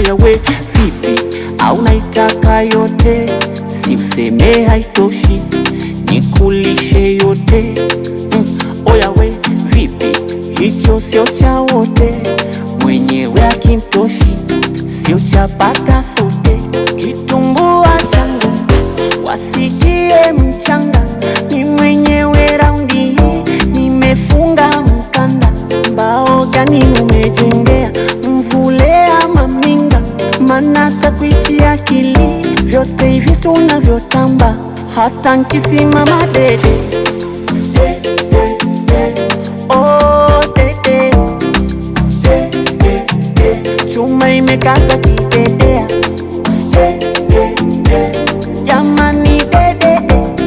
Oya we vipi, au naitaka yote? Si useme haitoshi, nikulishe yote mm. Oya we vipi, hicho sio cha wote, mwenyewe akimtoshi, sio cha pata sote. Kitumbua changu wasikie mchanga, ni mwenyewe raundi hii, nimefunga mkanda. Mbao gani umejengea mvule ama minga? Mana takwichi akili vyote hivi tunavyotamba, hata nkisimama dede Oh, dede. Chuma imekaza kidedea jamani dede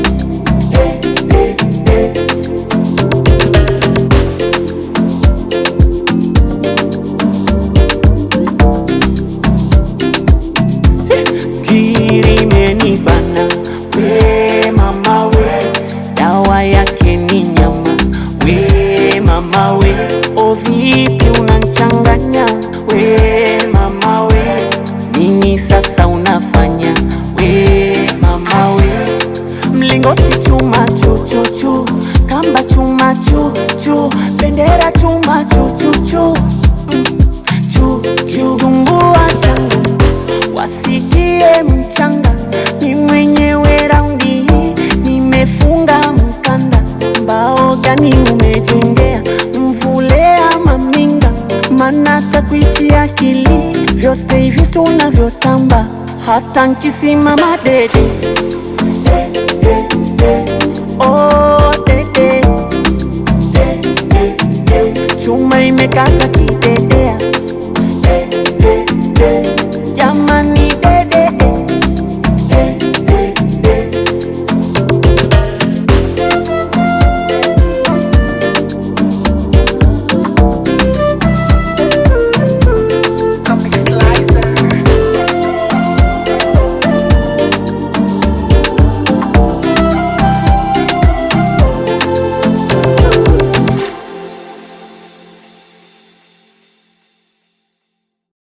Kirimeni bana we mama we, dawa yake ni nyama we mama we, o vipi unanchanganya we mama we, nini sasa unafanya we mama we, mlingoti chuma chuchuchu, kamba chuma chuchu, bendera chuma chuchuchu chuchu, tumbua changu wasikie mchanga, ni mwenyewe raundi hii, nimefunga mkanda. Mbao gani umejengea mvule ama minga? Mana takwichi akili vyote hivi tunavyotamba, hata nkisimama dede